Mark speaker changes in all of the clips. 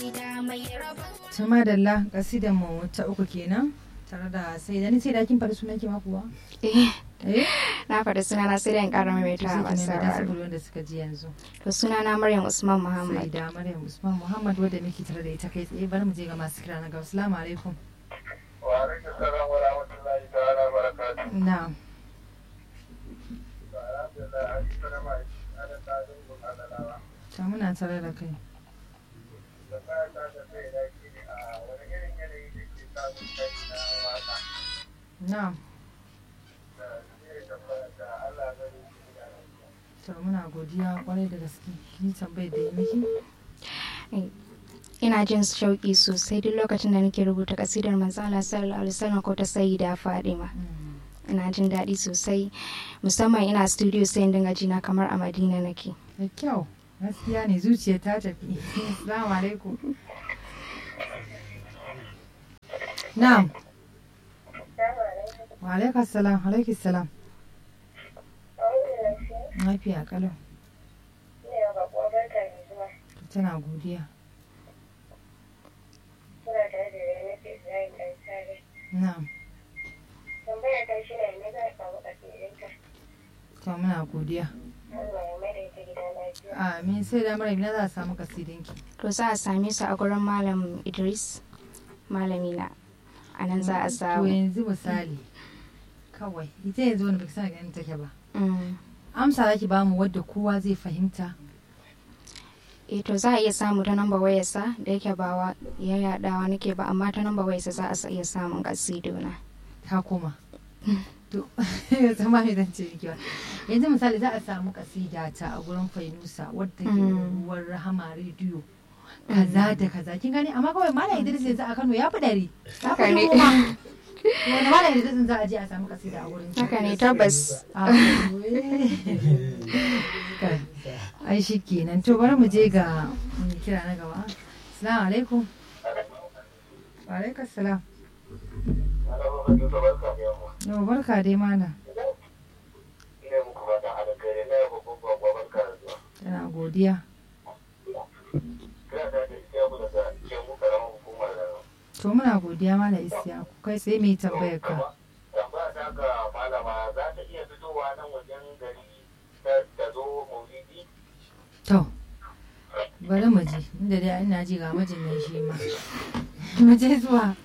Speaker 1: Tuma dalla kasidan mu ta uku kenan tare da sai da ni sai da kin faɗi sunan ki ma kuwa?
Speaker 2: Eh,
Speaker 1: Eh?
Speaker 2: na faɗi sunana sai da in ƙara maimaita
Speaker 1: Sai
Speaker 2: a
Speaker 1: ki ne da
Speaker 2: masarar.
Speaker 1: saboda wanda suka ji yanzu.
Speaker 2: To sunana Maryam Usman
Speaker 1: Sai
Speaker 2: Muhammad.
Speaker 1: da Maryam Usman Muhammad wadda muke tare da ita kai tsaye bari mu je ga masu kira na gaba. Assalamu alaikum.
Speaker 3: وعليكم السلام ورحمة الله تعالى وبركاته.
Speaker 1: Na'am.
Speaker 3: الحمد لله على السلامة على التعليم وعلى الأوامر.
Speaker 1: Ta muna tare da kai.
Speaker 3: Tambaya ta da kai da shi ne a wani irin yanayi da ke samun kai na waka.
Speaker 1: Na'am.
Speaker 3: Da zai tambaya da Allah zai yi shi da lafiya.
Speaker 1: To muna godiya kwarai da gaske. Ni tambayar da yi miki.
Speaker 2: Ina jin shauƙi sosai duk lokacin da nake rubuta kasidar manzo Allah sallallahu alaihi wasallam ko ta sayyida Fadima.
Speaker 1: Mm.
Speaker 2: Ina jin daɗi sosai musamman ina studio sai in dinga jina kamar a Madina nake.
Speaker 1: Da kyau. Gaskiya ne zuciya ta tafi. Assalamu alaikum. Na'am. Wa alaikum salam. Alaikum salam. Lafiya kalau. Tana godiya. Na'am. To muna godiya. Amin sai da mara na za a samu kasidinki.
Speaker 2: To za a same su a gurin Malam Idris malami na. A nan za a
Speaker 1: To
Speaker 2: samu.
Speaker 1: yanzu misali. Kawai ita yanzu wani baki sana ganin take ba.
Speaker 2: Mm.
Speaker 1: Amsa zaki bamu wadda kowa zai fahimta.
Speaker 2: Eh to za a iya samu ta namba wayarsa da yake ba wa ya yaɗawa nake ba amma ta namba wayarsa za a sa- iya samun kasidona.
Speaker 1: ta koma to yanzu ma idan ce miki ba yanzu misali za a samu kasida ta a gurin fainusa wadda ke
Speaker 2: Mm.
Speaker 1: ruwan rahama rediyo kaza da kaza kin gani amma kawai malam idris yanzu a kano ya fi ɗari ya
Speaker 2: Haka
Speaker 1: fi
Speaker 2: ne.
Speaker 1: dubu ma. wanda malam idris za a je a samu kasida a gurin
Speaker 2: Haka ne tabbas.
Speaker 1: Ah, wai. Kai, ai shi kenan to bari mu je ga mai kira na gaba assalamu alaikum wa alaikum salam
Speaker 3: Malama Hadiza barka da yamma.
Speaker 1: yau barka dai malam
Speaker 3: Ina muku fatan alkhairi na yaba babban barka da zuwa.
Speaker 1: tana godiya
Speaker 3: Kira ta da Isiyaku daga cikin mu karamar hukumar da
Speaker 1: To muna godiya mala isiya ku kai sai mai tambayar ka.
Speaker 3: Tambaya ta ga malama za ta iya fitowa nan wajen gari ta- ta zo maulidi?
Speaker 1: To bari mu ji inda dai ina ji ga mijin nan shi ma. Mu je zuwa.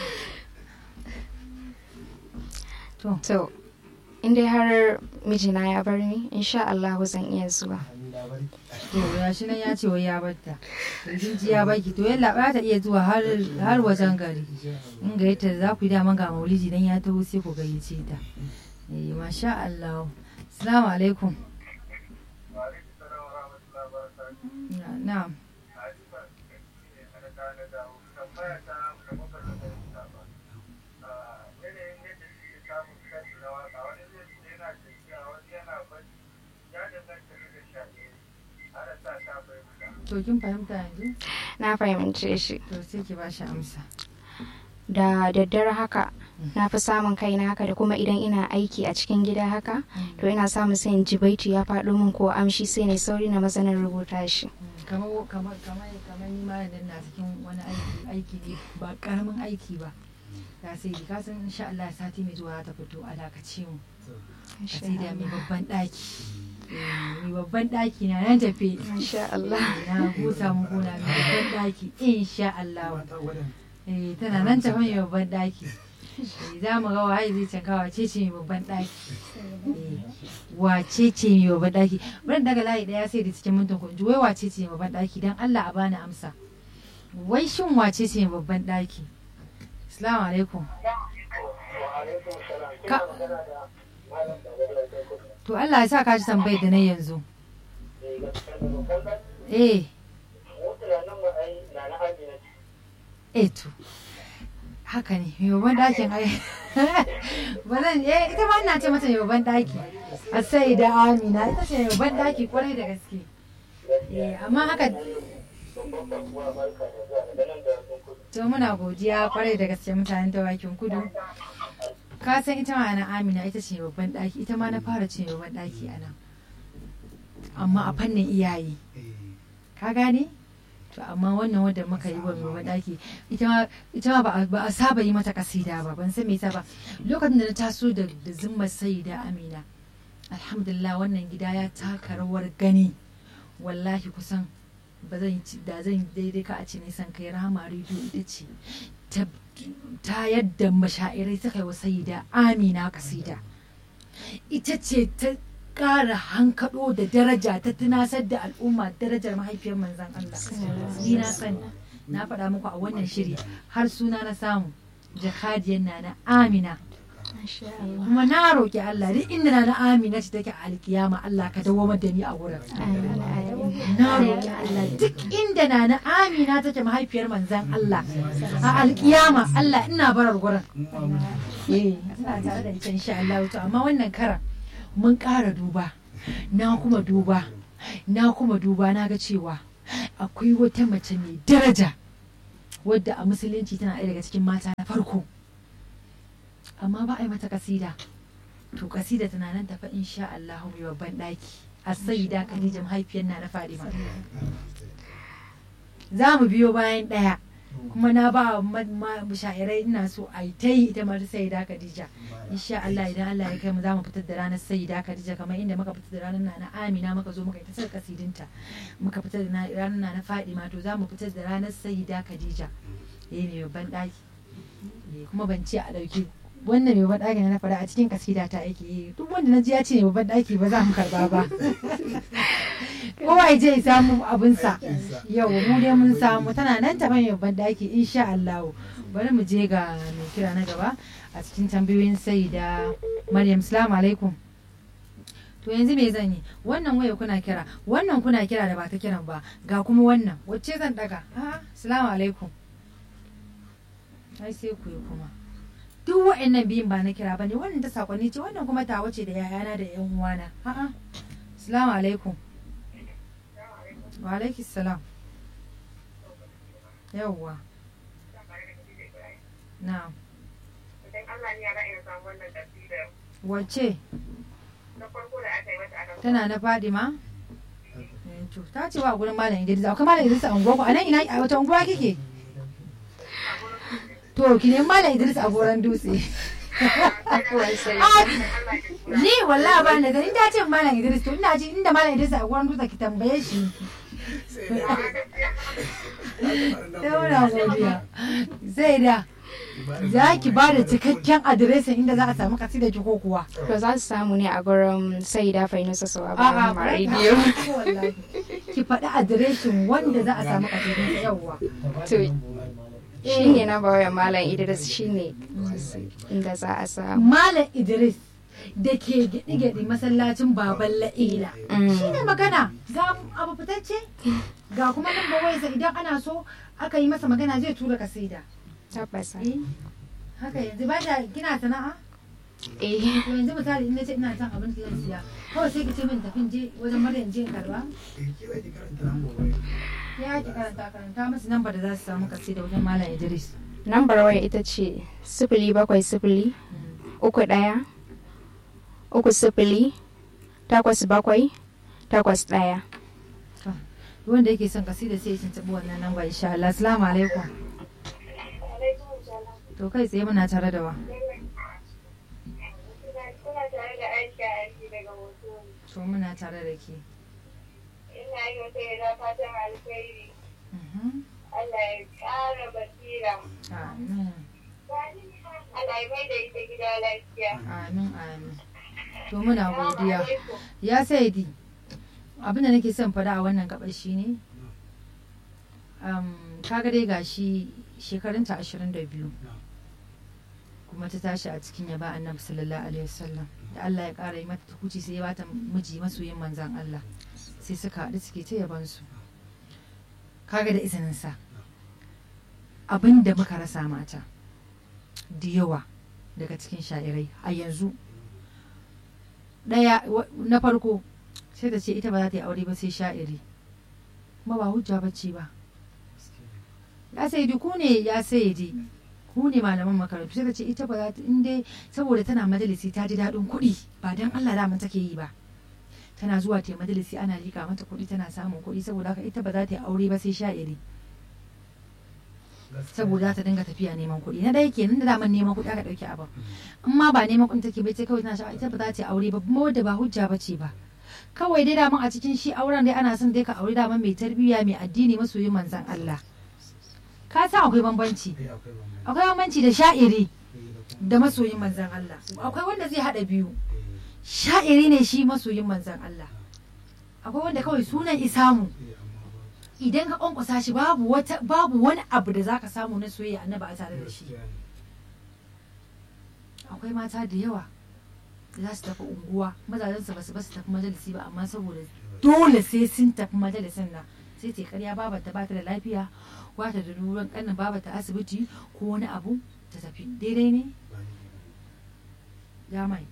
Speaker 1: To
Speaker 2: To in dai har mijina ya bar ni insha Allah zan iya zuwa.
Speaker 1: to ya shi nan ya ce wai ya batta. To kin ji ya baki to yalla ba ta iya zuwa har har wajen gari. In ga yata za ku yi daman ga maulidi dan ya taho sai ku gayyace ta. Eh masha Allah. Assalamu alaikum.
Speaker 3: Wa alaikum salam wa rahmatullahi wa barakatuh.
Speaker 1: Na- Na'am.
Speaker 3: Hadiza, ne a da na dawo. Tambaya ta da muka da fahimta ba. Ah, yanayin yadda suke samun kansu na waka, wani zai ce yana tafiya, wani yana bacci. Ya danganta da shaƙe. Ana sa ta fahimta.
Speaker 1: To kin fahimta yanzu?
Speaker 2: Na fahimce shi.
Speaker 1: To sai ki ba shi amsa.
Speaker 2: Da daddare haka na fi samun kaina haka da kuma idan ina aiki a cikin gida haka to ina samun sai in ji baiti ya faɗo min ko amshi sai ne sauri na masanin rubuta shi.
Speaker 1: kamar kamar kamar kamar ni ma yanzu na cikin wani aiki aiki ne ba karamin aiki ba da sai ka san insha Allah sati mai zuwa ta fito a dakace mu kasida mai babban daki mai babban daki na nan tafe
Speaker 2: Insha Allah.
Speaker 1: na husa mu gona mai babban daki insha Allah eh tana nan tafe mai babban daki Eh, za mu ga waye zai canka wace ce mai babban daki Eh, wace ce mai babban daki bari daga layi daya sai da cikin mintin kunji wai wace ce mai babban daki dan Allah a bani amsa wai shin wace ce mai babban daki assalamu alaikum
Speaker 3: Wa alaikum salam. Kina
Speaker 1: Ka-
Speaker 3: magana da malam da wani da kuka.
Speaker 1: to Allah ya sa ka ji tambayar da na yanzu
Speaker 3: Eh, gaskiya ne. Kun san
Speaker 1: eh
Speaker 3: mu tunanin mu ai na na Amina ce.
Speaker 1: eh to haka ne mai babban dakin ai ba zan eh ita ma ina ce mata mai babban daki a sai da amina ita ce mai babban daki kwarai da gaske eh amma haka
Speaker 3: Babban kasuwa barka da zuwa daga nan da sun kudu.
Speaker 1: to muna godiya kwarai da gaske mutanen dawakin kudu ka san ita ma ana amina ita ce mai babban daki ita ma na fara ce mai babban daki a nan amma a fannin iyaye ka gane to amma wannan wadda muka yi wa mai daki ita ma ita ma ba a- ba a saba yi mata kasida ba ban san me yasa ba lokacin da na taso da da zimmar sayyida amina alhamdulillah wannan gida ya taka rawar gani wallahi kusan ba zan ci da zan daidai ka a ce nisan kai rama rediyo ita ce ta ta yadda mashairai suka yi wa sayyida amina kasida ita ce ta ƙara hankaɗo da daraja ta tunasar da al'umma darajar mahaifiyar manzan Allah ni na sani na faɗa muku a wannan shiri har suna na samu jakadiyar na na amina
Speaker 2: Masha Allah.
Speaker 1: kuma na roƙi Allah duk inda na na amina ce take a alkiyama Allah ka dawo da ni a wurin
Speaker 2: Amin, amin.
Speaker 1: na roƙi Allah duk inda na na amina take mahaifiyar manzan Allah a alkiyama Allah ina barar gurin eh ina tare da ita insha Allah to amma wannan karan mun ƙara duba na kuma duba na kuma duba na ga cewa akwai wata mace mai daraja wadda a musulunci tana ɗaya daga cikin mata na farko amma ba a yi mata kasida to kasida tana nan tafa insha Allah mai babban ɗaki a sayyida Khadija mahaifiyar na na Fadima za mu biyo bayan ɗaya kuma na ba ma- ma- sha'irai ina so a yi ta yi ita mara sayyida Khadija insha Allah idan Allah ya kai mu za mu fitar da ranar sayyida Khadija kamar inda muka fitar da ranar Nana Amina muka zo muka yi ta saka kasidinta muka fitar da na- ranar Nana Fadima to za mu fitar da ranar sayyida Khadija eh mai babban ɗaki Eh, kuma ban ce a ɗauki wannan mai babban ɗaki na faɗa a cikin kasida ta aiki yi duk wanda na ji ya ce mai babban ɗaki ba za mu karba ba kowa ya je ya samu abinsa yau mu dai mun samu tana nan ta mai babban ɗaki insha Allah bari mu je ga mai kira na gaba a cikin tambayoyin sai da Maryam salamu alaikum to yanzu me zan yi wannan waya kuna kira wannan kuna kira da ba ta kiran ba ga kuma wannan wacce zan daga a'a salamu alaikum ai sai ku yi kuma duk wa'annan biyun ba na kira bane wannan ta sakonni ce wannan kuma ta wace da yayana da yan uwana a'a assalamu alaikum wa alaikis salam yawwa na
Speaker 3: Idan Allah ne ya ga ina samu wannan kasidar
Speaker 1: wace
Speaker 3: na farko da aka yi mata a nan
Speaker 1: tana na fadima Eh, to ta ce wa gurin malam idris akwai malam idris a unguwa ku a nan ina a wata unguwa kike to ki nemi malam idris a goron dutse
Speaker 2: Afuwan sai.
Speaker 1: Ah,
Speaker 3: Allah ya tura.
Speaker 1: ni wallahi ba na gani ta ce malam idris to ina ji inda malam idris a goron dutse ki tambaye shi Daura godiya. Zai da za ki ba da cikakken adireshin inda za a samu kasida ki ko kuwa.
Speaker 2: To za su samu ne a gurin Saida Fainusa Sawa
Speaker 1: A'a,
Speaker 2: bayan
Speaker 1: ba
Speaker 2: rediyo.
Speaker 1: ka- wallahi. Ki faɗi adireshin wanda za a samu kasidin yawwa.
Speaker 2: To shi ne na bawa Malam Idris shi ne inda za a samu.
Speaker 1: Malam Idris da ke gyaɗi-gyaɗi masallacin baban la'ila. Shi ne magana ga abu fitacce ga kuma nan wayarsa idan ana so aka yi masa magana zai tura kasida.
Speaker 2: Tabbas.
Speaker 1: Eh, Haka yanzu ba da kina sana'a?
Speaker 2: Eh.
Speaker 1: to yanzu misali in nace ina son abin da zan siya kawai sai ki ce min tafin je wajen maryam je in karba ya ki karanta karanta musu namba da za su samu kasi da wajen malam idris
Speaker 2: Lambar waya ita ce sifili bakwai sifili uku ɗaya uku sifili takwas bakwai takwas ɗaya.
Speaker 1: wanda yake son kasi da sai ya tuntuɓi wannan namba insha Allah assalamu alaikum
Speaker 3: Alaikum salam.
Speaker 1: to kai tsaye muna tare da wa
Speaker 3: Kuna tare da Aisha Aiki daga Hotoro.
Speaker 1: to muna tare da ke
Speaker 3: Ina yi wata yada fatan alkhairi.
Speaker 1: Mhm.
Speaker 3: Allah ya ƙara basira.
Speaker 1: amin
Speaker 3: Allah ya mai da ita gida lafiya.
Speaker 1: amin amin to muna godiya
Speaker 3: Assalamu alaikum.
Speaker 1: ya saidi abin da nake son faɗa a wannan gabar shi ne kaga dai gashi shekarunta ashirin da biyu kuma ta tashi a cikin yaba annabi sallallahu alaihi wasallam da Allah ya ƙara yi mata tukuci sai ya bata miji masoyin manzan Allah sai suka haɗu suke ta yaban su kaga da izinin sa abin da muka rasa mata da yawa daga cikin sha'irai a yanzu ɗaya wa- na farko sai ta ce ita ba za ta yi aure ba sai sha'iri kuma ba hujja bacci ba ya sayidi ku ne ya sayidi ku ne malaman makarantu sai ta ce ita ba za ta in dai saboda tana majalisi ta ji daɗin kuɗi ba don Allah da take yi ba tana zuwa ta majalisi ana lika mata kuɗi tana samun kuɗi saboda haka ita ba za ta yi aure ba sai sha'iri saboda ta dinga tafiya neman kuɗi na ɗaya kenan da daman neman kuɗi aka ɗauki abin in ma ba neman kuɗi take bai ce kawai tana sha'awa ita ba za ta yi aure ba kuma wadda ba hujja ba ce ba kawai dai daman a cikin shi auren dai ana son dai ka aure daman mai tarbiyya mai addini masoyin manzon Allah ka san akwai bambanci akwai bambanci da sha'iri da masoyin manzon Allah akwai wanda zai haɗa biyu sha'iri ne shi masoyin manzon Allah akwai wanda kawai sunan isamu idan ka kwankwasa shi babu wata babu wani abu da zaka samu na soyayya annaba a tare da shi akwai mata da yawa da za su tafi unguwa mazajen su basu basu tafi majalisi ba amma saboda dole sai sun tafi majalisin nan sai ta karya baba ta bata da lafiya wata da ruwan kanin baba ta asibiti ko wani abu ta tafi daidai ne ya mai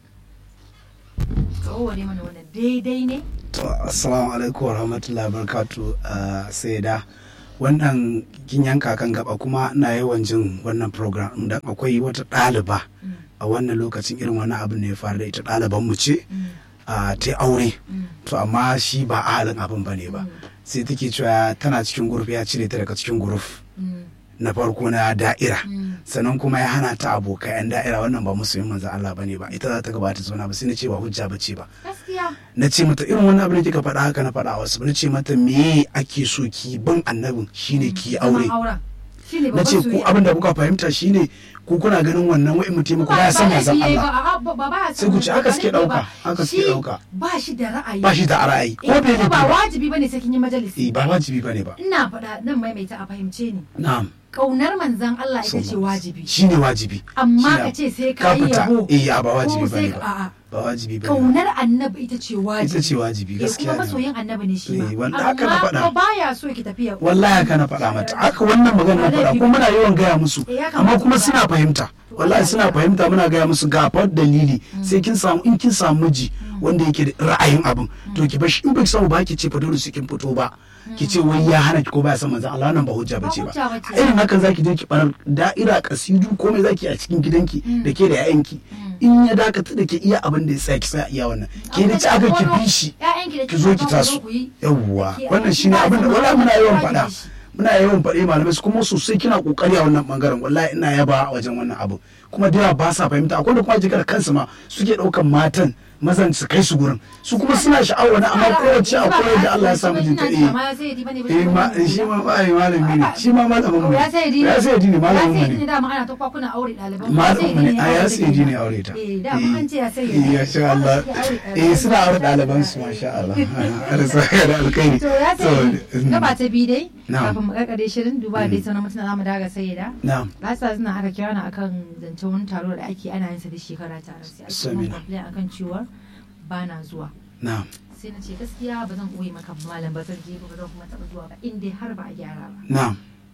Speaker 1: ka warware mana wannan daidai ne
Speaker 4: To, assalamu alaikum wa rahmatullahi wa barakatu sai da wannan kin yanka kan gaba kuma na yawan jin wannan program dan akwai wata ɗaliba a wannan lokacin irin wani abu ne ya faru da ita ɗaliban mu ce a ta aure to amma shi ba ahalin abin bane ba sai take cewa tana cikin guruf ya cire ta daga cikin guruf na farko na da'ira sannan kuma ya hana ta abokai yan da'ira wannan ba musulmin manzan Allah bane ba ita za ta gabata zauna ba sai na ce ba hujja bace ba
Speaker 1: gaskiya
Speaker 4: na ce mata irin wani abu da kika faɗa haka na faɗa wasu na ce mata me ake so ki bin annabin shine ki aure
Speaker 1: zaman auren shine
Speaker 4: na ce
Speaker 1: babban
Speaker 4: ku
Speaker 1: soyayya
Speaker 4: abin da kuka fahimta shine ku kuna ganin wannan wa'in mutum ku baya san manzon Allah Sai ku ce haka suke ɗauka, haka suke ɗauka.
Speaker 1: ba shi da ra'ayi
Speaker 4: ba shi da ra'ayi ko
Speaker 1: Eh,
Speaker 4: bai
Speaker 1: kuma ba
Speaker 4: da ba
Speaker 1: wajibi bane sai kin yi majalisi
Speaker 4: Eh, ba wajibi bane ba
Speaker 1: ina faɗa nan maimaita a fahimce ni
Speaker 4: na'am
Speaker 1: kaunar manzan Allah ita ce wajibi
Speaker 4: shine wajibi
Speaker 1: amma
Speaker 4: Shine-
Speaker 1: ka ce sai
Speaker 4: ka
Speaker 1: ka yi
Speaker 4: fita
Speaker 1: yabo
Speaker 4: eh a ba wajibi
Speaker 1: ko sai
Speaker 4: bane
Speaker 1: ka-
Speaker 4: ba
Speaker 1: a'a
Speaker 4: ba wajibi bane ba
Speaker 1: kaunar annabi ita ce wajibi
Speaker 4: ita ce wajibi
Speaker 1: Eh,
Speaker 4: gaskiya
Speaker 1: kuma
Speaker 4: ne
Speaker 1: masoyin annabi ne shi
Speaker 4: Eh,
Speaker 1: ma
Speaker 4: wanda haka na
Speaker 1: amma
Speaker 4: faɗa.
Speaker 1: ko baya so ki tafiya
Speaker 4: wallahi haka na faɗa mata haka wannan magana na faɗa kuma muna yawan gaya musu
Speaker 1: Eh, ya kamata
Speaker 4: amma kuma
Speaker 1: ku
Speaker 4: suna
Speaker 1: gaya.
Speaker 4: fahimta wallahi suna fahimta muna gaya musu ga fa dalili sai kin samu in kin samu miji wanda yake da ra'ayin abin to ki bashi in baki samu ba ki ce fa dole su kin fito ba ki ce wai ya hana ki ko baya san manzon Allah wannan ba hujja
Speaker 1: Ba
Speaker 4: bace ba
Speaker 1: hujja bace.
Speaker 4: A irin hakan zaki je ki barar da'ira kasidu komai zaki a cikin gidanki da ke da 'ya'yanki in ya dakata da ke iya abin da ya tsaya ki tsaya iya wannan ke da ci aka ki bi shi ki zo ki taso yawwa wannan shine abin da wallahi muna yawan faɗa muna yawan faɗe malamai su kuma sosai kina kokari a wannan bangaren wallahi ina yaba a wajen wannan abu kuma da yawa ba sa fahimta akwai da kuma jikar kansu ma suke ɗaukan matan mazan su kai su gurin su kuma suna sha'awar wani amma kowace akwai da Allah ya sa mijinta eh eh ma shi ma ba ai malami ne shi ma malamin mu ne
Speaker 1: ya sai dini
Speaker 4: ya sai dini malamin mu
Speaker 1: ya sai dini
Speaker 4: ne
Speaker 1: dama ana ta kwakuna aure ɗaliban
Speaker 4: malamin mu ne a ya sai dini aure ta
Speaker 1: eh dama an ce ya sai
Speaker 4: eh ya sha Allah eh suna aure ɗaliban su masha Allah Allah saka da alkhairi
Speaker 1: to ya sai
Speaker 4: mm,
Speaker 1: gaba ta bi dai
Speaker 4: Na'am.
Speaker 1: kafin mu karkare shirin duba dai sauran mutuna zamu daga sai da
Speaker 4: na'am
Speaker 1: lasa suna aka kira ni akan zancen wani taro da ake ana yin sa da shekara tare sai ake mun
Speaker 4: Samina.
Speaker 1: complain akan cewa ba na zuwa
Speaker 4: na'am
Speaker 1: sai na ce gaskiya ba zan ɓoye maka malam ba zan je ba zan kuma taɓa zuwa ba in dai har ba a gyara ba
Speaker 4: na'am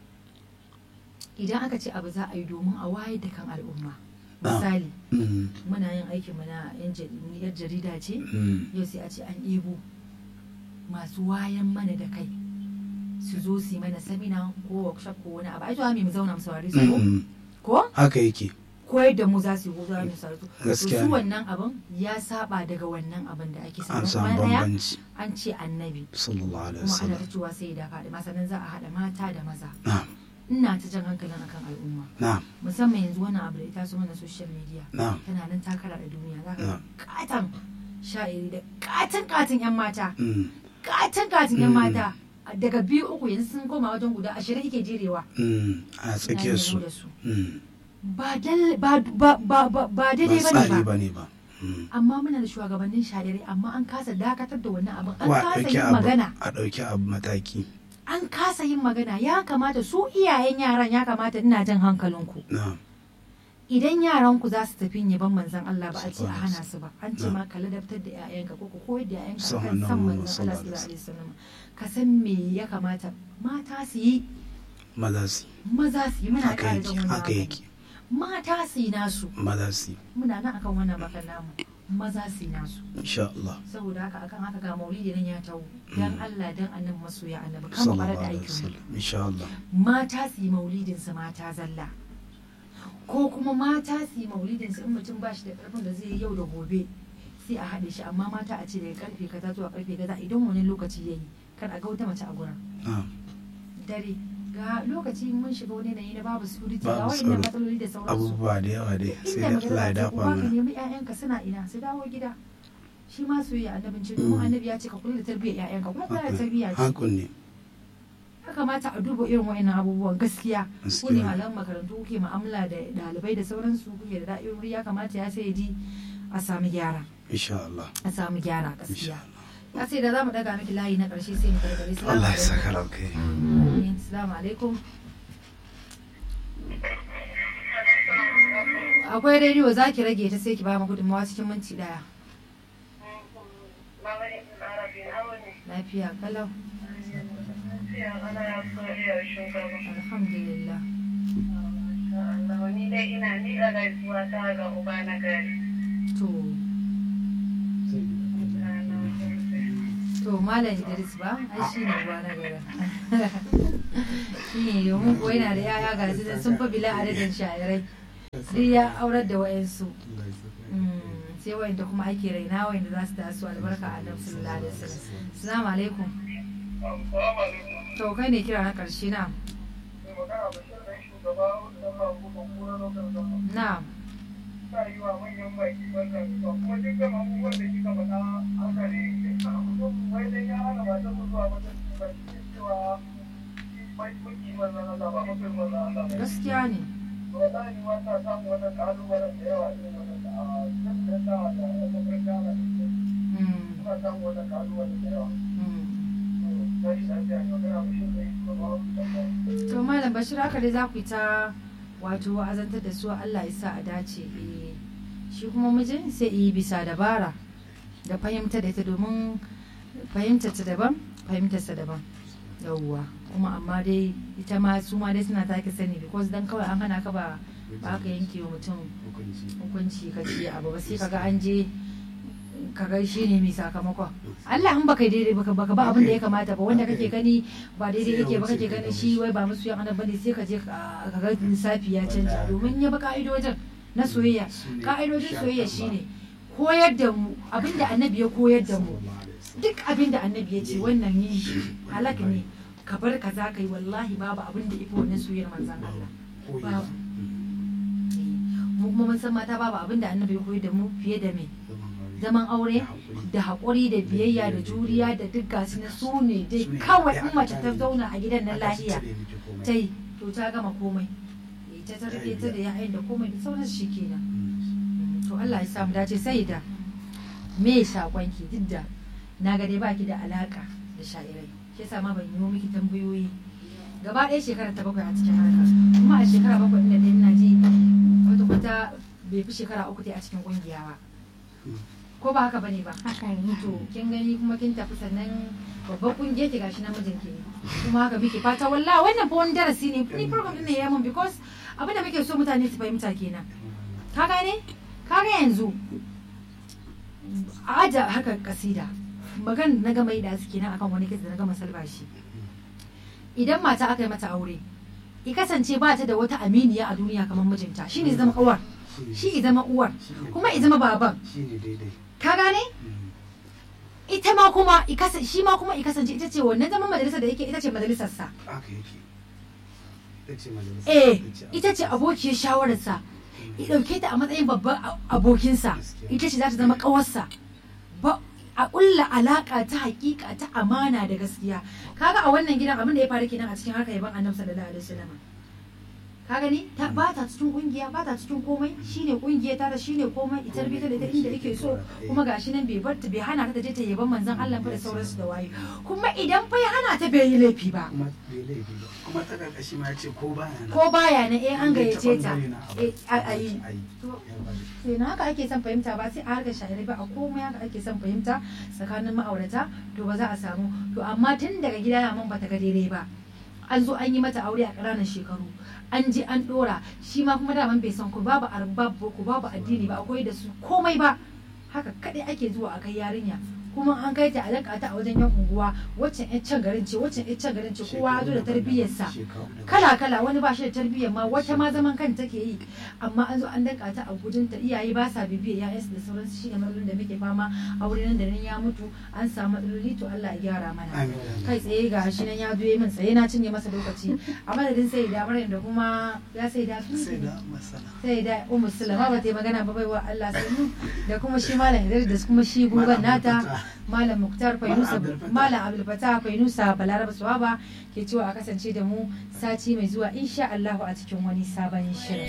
Speaker 1: idan aka ce abu za a yi domin a wayar da kan al'umma
Speaker 4: Na'am.
Speaker 1: misali
Speaker 4: mm,
Speaker 1: muna yin aikin mu na yan jari- ni yar jarida ce
Speaker 4: mm,
Speaker 1: yau sai a ce an ɗebo masu wayan mana da kai su zo su yi mana samina ko workshop ko wani abu ai to mu zauna mu saurari su ko
Speaker 4: mm,
Speaker 1: ko
Speaker 4: haka yake
Speaker 1: koyar da mu za su yi ko za mu saurari su to
Speaker 4: Gaskiya
Speaker 1: su
Speaker 4: ne.
Speaker 1: wannan abin ya saba daga wannan abin da ake
Speaker 4: an
Speaker 1: samu
Speaker 4: samu
Speaker 1: kuma ɗaya
Speaker 4: bambanci
Speaker 1: an ce annabi
Speaker 4: sallallahu alaihi
Speaker 1: kuma ana
Speaker 4: wasallam
Speaker 1: ta cewa sai da faɗi sannan za a haɗa mata da maza
Speaker 4: na'am
Speaker 1: ina ta jan hankalin akan al'umma
Speaker 4: na'am
Speaker 1: musamman yanzu wannan abu da ita su mana social media
Speaker 4: na'am
Speaker 1: tana nan takara da duniya za ka
Speaker 4: Na'am.
Speaker 1: ga katan sha'iri da katan katan yan mata
Speaker 4: mm,
Speaker 1: katan katan yan
Speaker 4: Mm.
Speaker 1: mata daga biyu uku yanzu sun koma wajen guda ashirin ike jerewa
Speaker 4: mm, a tsakiyar su
Speaker 1: da su
Speaker 4: mm,
Speaker 1: ba dal- ba ba ba ba ba
Speaker 4: ba
Speaker 1: daidai
Speaker 4: tsari
Speaker 1: bane ba
Speaker 4: bane ba mm.
Speaker 1: amma muna da shugabannin sharirai amma an kasa dakatar da wannan abin an
Speaker 4: Ko a
Speaker 1: kasa
Speaker 4: ɗauki
Speaker 1: yin
Speaker 4: abu
Speaker 1: magana
Speaker 4: a ɗauki abu mataki
Speaker 1: an kasa yin magana ya kamata su iyayen yaran ya kamata ina jan hankalinku
Speaker 4: na'am
Speaker 1: idan yaranku za su tafi yaban manzon Allah ba a ce a hana su ba an ce ma ka ladabtar da 'ya'yanka ko ka koyar da 'ya'yanka
Speaker 4: Son
Speaker 1: kan san
Speaker 4: annabi
Speaker 1: manzon Allah
Speaker 4: sallallahu
Speaker 1: sallallahu alaihi wasallam ka san me ya kamata mata su yi
Speaker 4: maza su
Speaker 1: maza su yi muna
Speaker 4: haka
Speaker 1: ƙara
Speaker 4: yake
Speaker 1: jan wannan
Speaker 4: haka
Speaker 1: magana.
Speaker 4: yake
Speaker 1: mata su yi nasu
Speaker 4: maza su
Speaker 1: muna nan akan wannan bakan namu maza su yi nasu
Speaker 4: insha Allah
Speaker 1: saboda haka akan haka ga maulidi nan ya tawo dan Allah dan annabi masoya annabi kan mu fara
Speaker 4: sallallahu
Speaker 1: da
Speaker 4: alaihi
Speaker 1: aikin mu
Speaker 4: wasallam insha Allah
Speaker 1: mata su yi maulidin su mata zalla ko kuma mata su yi maulidin su in mutum ba shi da karfin da zai yi yau da gobe sai a haɗe shi amma mata a ce daga karfe kaza zuwa karfe kaza idan wani lokaci yayi kar a ga wata mace a gurin
Speaker 4: na'am
Speaker 1: dare ga lokaci mun shiga wani yanayi na babu security ga
Speaker 4: Babu
Speaker 1: wayannan
Speaker 4: tsaro.
Speaker 1: matsaloli da sauransu
Speaker 4: abubuwa da yawa dai sai
Speaker 1: inda
Speaker 4: da Allah ya
Speaker 1: magana ta
Speaker 4: dafa
Speaker 1: uba ka
Speaker 4: mana
Speaker 1: nemi ƴaƴanka suna ina su dawo gida shi ma soyayya annabin ce domin annabi ya ce ka kula da tarbiyyar ƴaƴanka kuma kula da tarbiyya ce
Speaker 4: hankun ne
Speaker 1: ya kamata a duba irin wa'annan abubuwan gaskiya ku
Speaker 4: Gaskiya.
Speaker 1: ne malaman makarantu kuke mu'amala da ɗalibai da sauransu kuke da da'irori ya kamata ya sai ji a sami gyara
Speaker 4: insha Allah
Speaker 1: a samu gyara
Speaker 4: insha
Speaker 1: gaskiya
Speaker 4: Allah
Speaker 1: ya sai da za mu daga miki layi na ƙarshe sai mu karkare salamu
Speaker 4: Allah ya
Speaker 1: alaikum.
Speaker 4: saka ranka
Speaker 1: Amin. salamu alaikum akwai rediyo za ki rage ta sai ki ba mu gudunmawa cikin minti daya lafiya kalau alhamdulillah
Speaker 5: Ni dai ina miƙa gaisuwa ta ga uba na gari.
Speaker 1: to to malam idris ba ai shi ne uba na gara shi ne domin ko yana da yaya ga su nan sun fa bila adadin sha'irai duk ya aurar da wayansu Mm, sai wayanda kuma ake raina wayanda za su taso albarka a nan sallallahu alaihi wasallam assalamu alaikum
Speaker 3: Assalamu alaikum.
Speaker 1: to kai ne kira na karshe na
Speaker 3: Mai magana Bashir ɗan shugaba wanda ba ku ban kura lokacin zama.
Speaker 1: na
Speaker 3: Sa yi wa manyan baki wannan zuwa kuma dukkan abubuwan da kika faɗa haka ne. Wai dan ya hana matan mu zuwa wajen ba shi ne cewa mai kuki wannan Allah ba mafi wannan Allah ba.
Speaker 1: gaskiya ne
Speaker 3: Wallahi ma ta samu wannan ƙalubalen da yawa irin wannan a nan da ta da mafarka na da ke.
Speaker 1: Mm,
Speaker 3: Suna samu wannan ƙalubalen da yawa.
Speaker 1: mm.
Speaker 3: Sai shi lafiya ne magana Bashir ɗan shugaba wanda ba
Speaker 1: to malam bashir haka dai za ku yi ta wato wa'azantar da su Allah ya sa a dace eh shi kuma mijin sai yi bisa dabara da fahimta da ita domin fahimtar ta daban fahimtar sa daban yawwa kuma amma dai ita ma su ma dai suna take sani because dan kawai an hana ka ba ba ka yanke wa mutum hukunci ka ce abu ba sai kaga an je kaga shi ne mai sakamakon Allah in baka daidai baka baka ba abin da ya kamata ba wanda kake gani ba daidai yake ba kake gani shi wai ba musu yan annabi bane sai ka je ka ka ga lissafi ya canja domin ya ba ka'idojin na soyayya ka'idojin soyayya shine koyar da mu abin da annabi ya koyar da mu duk abin da annabi ya ce wannan yin shi halak ne ka bar kaza kai wallahi babu abin da ifi wannan soyayyar manzon Allah babu mu kuma mun san mata babu abin da annabi ya koyar da mu fiye da me zaman aure da haƙuri da biyayya da juriya da duk gasu na su ne dai kawai in mace ta zauna a gidan nan lahiya ta yi to ta gama komai Eh, ta tarbe ta da ya'yan da komai da sauran shi kenan Mm, to Allah ya samu dace sai da me sakonki duk da na ga dai baki da alaka da sha'irai shi yasa ma ban yi miki tambayoyi gaba ɗaya shekara ta bakwai a cikin harkar kuma a shekara bakwai ɗin da ɗin na ji wata kwata bai fi shekara uku dai a cikin ƙungiya ba ko ba haka bane ba
Speaker 2: haka ne
Speaker 1: to kin gani kuma kin tafi sannan babban kungiyar ki gashi namijin ki ne kuma haka muke fata wallahi wannan fa wani darasi ne ni program din ne ya mun because abin da muke so mutane su fahimta kenan ka gane ka ga yanzu a aja haka kasida magan na gama yi da su kenan akan wani kisa da na gama salbashi idan mata aka yi mata aure i kasance ba ta da wata aminiya a duniya kamar mijinta shine zama uwar shi zama uwar kuma i zama baban
Speaker 4: shine daidai
Speaker 1: ka gane ita ma kuma i kasa- shi ma kuma i kasance ita ce wannan zaman majalisar da yake ita ce majalisarsa
Speaker 4: haka yake ita ce majalisa
Speaker 1: eh ita ce abokiyar shawararsa i ɗauke ta a matsayin babban a- abokinsa ita ce za ta zama ƙawarsa ba a ƙulla alaƙa ta haƙiƙa ta amana da gaskiya kaga a wannan gidan abin da ya faru kenan a cikin harkar yaban annabi sallallahu alaihi wasallam ka gani ta ba ta cikin kungiya ba ta cikin komai shine kungiya ta da shine komai ita bi ta da ita inda yake so kuma gashi nan bai bar ta bai hana ta da je ta yaban manzon Allah ba da sauransu da waye kuma idan fa ya hana ta bai yi laifi ba
Speaker 4: kuma bai laifi ba kuma ta karkashi ma ya ce ko baya nan
Speaker 1: ko baya na eh an gayyace ta
Speaker 4: bangare na
Speaker 1: eh a a yi
Speaker 4: a yi
Speaker 1: To,
Speaker 4: ya ba da
Speaker 1: sai na haka ake son fahimta ba sai a harkar shahararri ba a komai haka ake son fahimta tsakanin ma'aurata to ba za a samu to amma tun daga gida ya man bata ga daidai ba an zo an yi mata aure a ƙananan shekaru an je an ɗora shi ma kuma daman bai san ku babu arbab ko babu addini ba akwai da su komai ba haka kaɗai ake zuwa a kai yarinya kuma an kai ta a danka ta a wajen yan unguwa waccan yan can garin ce waccan yan can garin ce kowa ya zo da tarbiyyarsa kala kala wani ba shi da tarbiyyar ma wata ma zaman kan take yi amma an zo an danka ta a gudun ta iyaye ba sa bibiyar ya'yansu da sauransu shine matsalolin da muke fama a wurin nan da nan ya mutu an samu matsaloli to Allah ya gyara mana
Speaker 4: Amin.
Speaker 1: kai tsaye ga shi nan ya zo yi min tsaye na cinye masa lokaci a madadin sai da Maryam da kuma ya sai da
Speaker 4: sai da masana
Speaker 1: sai da Ummu Sulama ba ta yi magana ba baiwa Allah sannu da kuma shi Malam Idris da kuma shi gugan nata Malam Muktar Fainusa
Speaker 4: Abdul Fattah.
Speaker 1: Malam Abdul Fattah Fainusa Balaraba Suwaba ke cewa a kasance da mu sati mai zuwa insha Allah a cikin wani sabon shirin